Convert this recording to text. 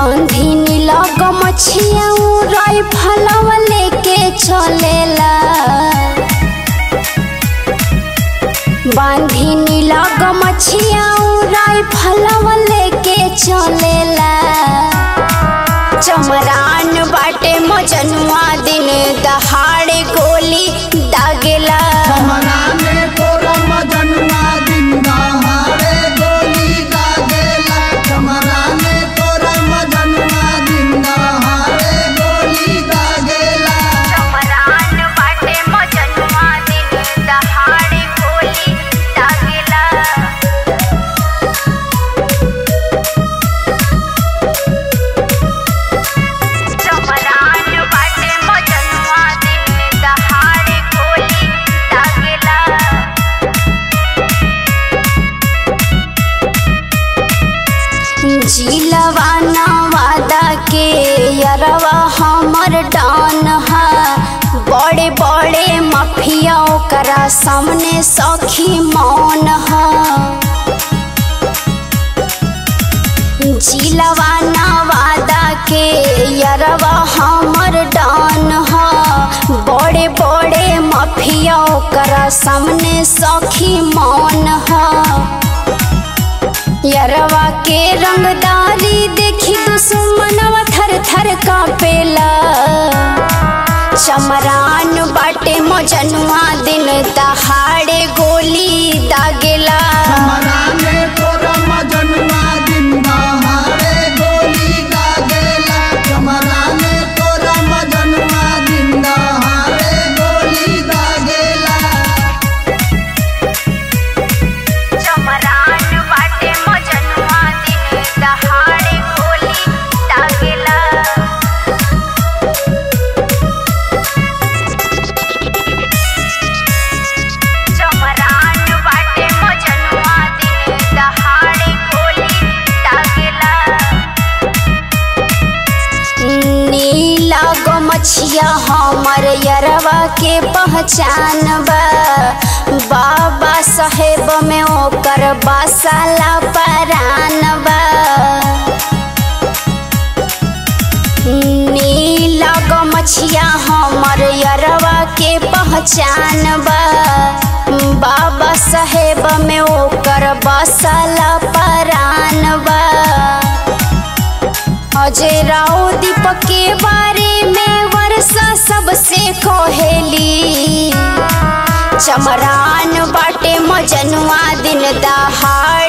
बांधी नीला गमछिया राई फलवा लेके चलेला बांधी नीला गमछिया राई फलवा लेके चलेला चमरान बाटे मजनुआ दिन दहाड़े गोली दागेला चमराने तोरा मजनुआ दिन दहाड़े गोली दागेला चमराने तोरा मजनुआ दिन दहाड़े गोली दागेला चमरान बाटे मजनुआ दिन दहाड़े गोली दागेला चमरान बाटे मजनुआ दिन दहाड़े गोली दागेला जिलवा नवादा के यरवा हमर डान हा बड़े बड़े मफिया ओकरा सामने सखी मौन हा जिलवा नवादा के यरवा हमर डान हा बड़े बड़े मफिया ओकरा सामने सखी मौन हा यरवा के रंगदारी देखी दुश्मनवा थर थर कापेला चमरान बाटे मजनुआ दिन दहाड़े गोली दागेला चमराने तोरा मजनुआ दिन दहाड़े गोली दागेला चमराने तोरा मजनुआ दिन दहाड़े गोली दागेला चमरान बाटे मजनुआ दिन दहाड़े गोली दागेला चमरान बाटे मजनुआ दिन दहाड़े गोली दागेला नीला गमछिया हमर यरवा के पहचान बा बाबा साहेब में ओकर बासाला परान बा नीला गमछिया हमर यरवा के पहचान बा बाबा साहेब में ओकर बासाला परान बा अजय राव दीपक के बारे में वर्षा सबसे कोहेली चमरान बाटे मजनुआ दिन दहाड़